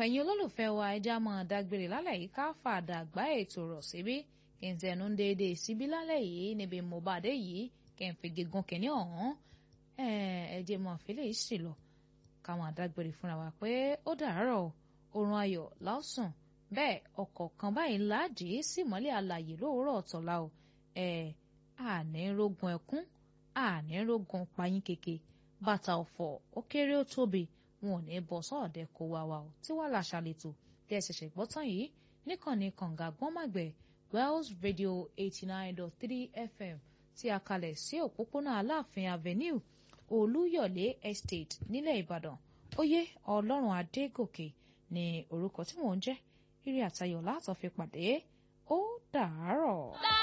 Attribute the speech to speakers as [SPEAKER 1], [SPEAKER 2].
[SPEAKER 1] ẹ̀yin olólùfẹ́ wa ẹja mọ̀ dágbére lálẹ́ yìí ká fàdà gbá ètò rọ̀ síbí kí n tẹnu ń déédéé síbí lálẹ́ yìí níbi mo bá dé yìí kí n fi gígùn kìíní ọ̀hún ẹ̀ẹ́dẹ̀ mọ̀ fílẹ̀ yìí sì lọ ká mọ̀ dágbére fúnra wa pé ó dàárọ̀ oorun ayọ̀ lásùn bẹ́ẹ̀ ọkọ̀ kan báyìí láàdì sí mọ́lẹ̀ àlàyé lóòrọ̀ ọ̀tọ̀lá o ẹ̀ àní rógun ẹkún àní rógun payín keke bàtà ọ̀fọ̀ ó kéré ó tóbi wọn ò ní bọ́ sọ́ọ̀dẹ̀ kó wa wa o tí wàá làṣà lètò tẹ́ ẹ ṣẹ̀ṣẹ̀ gbọ́ tán yìí níkànnì kànga gbọ́nmàgbẹ̀ Wells Radio eighty nine dot three FM tí a kalẹ̀ sí òpópónà Aláàfin Avenue Olúyọ̀lé Estate nílẹ̀ Ìbàdàn oyè Ọlọ́run Adégòkè ní orúkọ tí mò ń jẹ́ ire àtayọ̀ látọ̀ fi pàdé ó dàárọ̀.